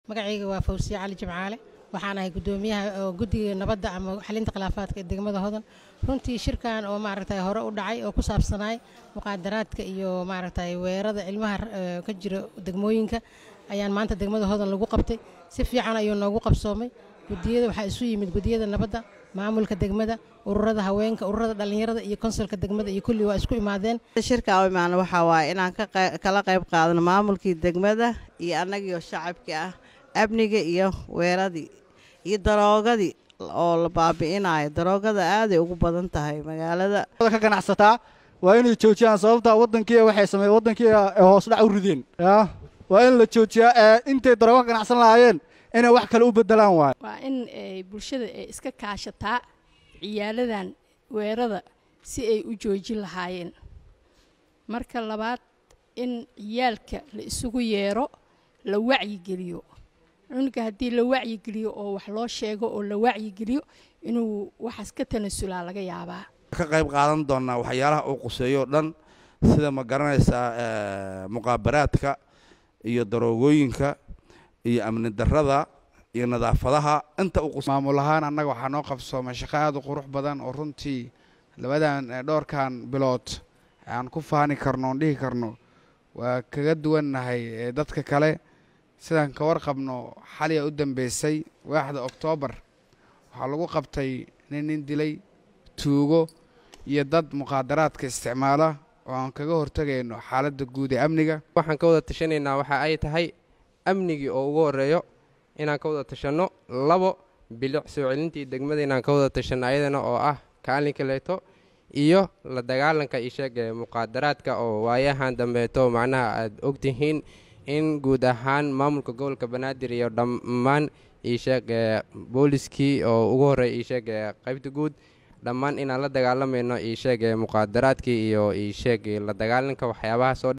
magacayga waa fawsiye cali jimcaale waxaan ahay gudoomiyaha guddiga nabadda ama xalinta khilaafaadka ee degmada hodan runtii shirkan oo maaragtay hore u dhacay oo ku saabsanaay muqaadaraadka iyo maaragtay weerarada cilmaha ka jira degmooyinka ayaan maanta degmada hodan lagu qabtay si fiican ayuu noogu qabsoomay gudiyada waxaa isu yimid gudiyada nabadda maamulka degmada ururada haweenka ururada dhallinyarada iyo konsolka degmada iyo kulli waa isku imaadeen shirka u imaana waxaa waaye inaan kala qayb qaadano maamulkii degmada iyo annagiioo shacabkii ah amniga iyo weeradii iyo daroogadii oo la baabi'inayo daroogada aaday ugu badan tahay magaalada ka ganacsataa waa inay joojiyaan sababta wadankii waxay sameeyeen wadankii hoos dhac u rideen ya waa in la joojiyaa ee intay daroogo ka ganacsan lahaayeen inay wax kale u bedelaan waayo waa in bulshada ay iska kaashataa ciyaaladan weerada si ay u joojin lahaayeen marka labaad in ciyaalka la isugu yeero la wacyigeliyo cunuga haddii la wacyigeliyo oo wax loo sheego oo la wacyigeliyo inuu waxaas ka tanasulaa laga yaabaa ka qayb qaadan doonaa waxyaalaha uu quseeyo o dhan sida ma garanaysaa muqaabaraadka iyo daroogooyinka iyo amni darada iyo nadaafadaha inta maamul ahaan annaga waxaa noo qabsoomay shaqo aad u qurux badan oo runtii labadan dhowrkan bilood aan ku faani karno oon dhihi karno waa kaga duwannahay dadka kale sidaan ka warqabno xaliya u dambeysay waaxda oktoobar waxaa lagu qabtay nin nin dilay tuugo iyo dad muqaadaraadka isticmaala oo aan kaga hortegayno xaaladda guud ee amniga waxaan ka wada tashanaynaa waxa ay tahay amnigii oo ugu horreeyo inaan ka wada tashanno labo bilic soo celintii degmada inaan ka wada tashanno ayadana oo ah kaalinka leeto iyo la dagaalanka isheeg ee muqaadaraadka oo waayahan dambeeto macnaha aad ogtihiin in guud ahaan maamulka gobolka banaadir iyo dhammaan iisheeg ee booliskii oo ugu horreeya iisheeg ee qaybta guud dhammaan inaan la dagaalamayno iisheeg ee muqaadaraadkii iyo iisheeg la dagaalanka waxyaabahaasoo